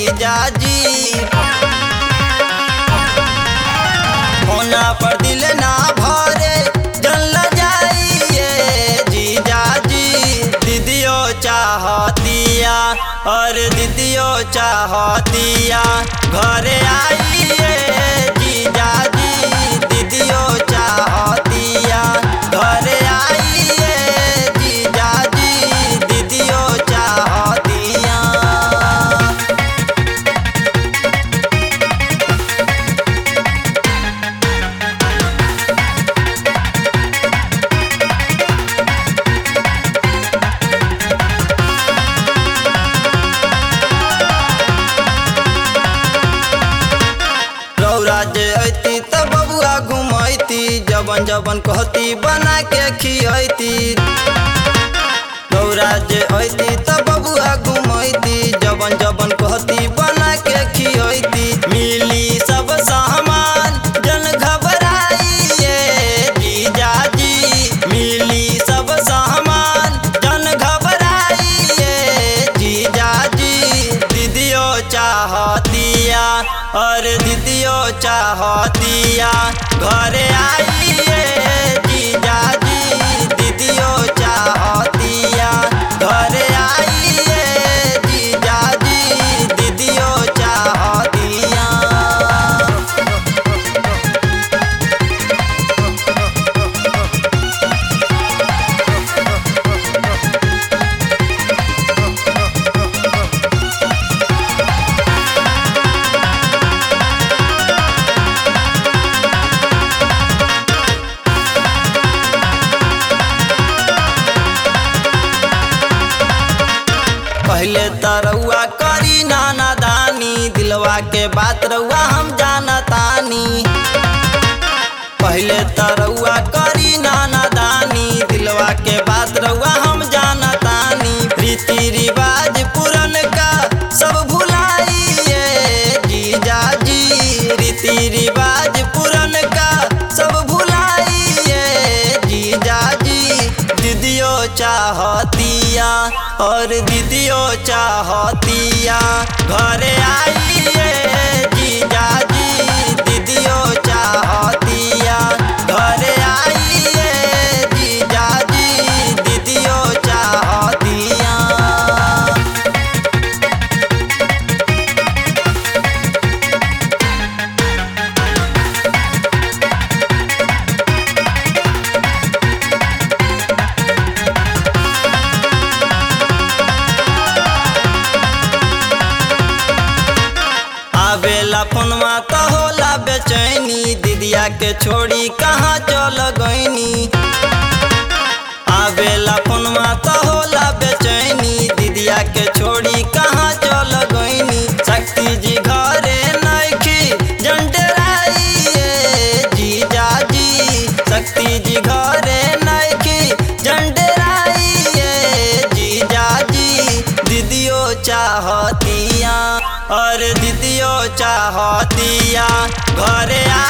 जीजाजी होना पर दिल ना भरे जल जाइए जीजाजी दीदियो चाहतिया और दीदियो चाहतिया घरे आइए जीजाजी दीदियो चाहतिया घरे आइए जीजाजी दीदियो चाहतिया रौरा जे अती त बबुआ घुमैती जबन जबन कहती बना के खियती रौरा जे अती त बबुआ घुमैती जबन जबन कहती बना के खियती मिली सब सामान जन घबराइए जीजाजी मिली सब सामान जन घबराइए जीजाजी दीदियो चाहतिया और दीदियो चाहतिया घरे आइए जीजाजी दीदियो चाहतिया घरे आइए जीजाजी दीदियो चाहतिया पहले तरौआ करी नाना दानी दिलवा के बात रउआ हम जानतानी पहले तरौआ करी नाना दानी दिलवा के बात रउआ हम जानतानी रीति रिवाज पुरन का सब भुलाइए जीजाजी रीति रिवाज पुरन का सब भुलाइए जीजाजी दीदियो चाहतिया और दीदियो चाहतिया घरे आइए जीजाजी दीदियो चाहतिया घरे आइए जीजाजी दीदियो चाहतिया आवेला फोनवा त होला बेचैनी दीदिया के छोड़ी कहाँ चल गईनी आवेला फोनवा त होला बेचैनी दीदिया के छोड़ी कहाँ चल गईनी शक्ति जी घरे नइखी जंडराइए जीजाजी शक्ति जी घरे नइखी जंडराइए जीजाजी दीदियो चाहतिया और दीदियो चाहतिया घरे आ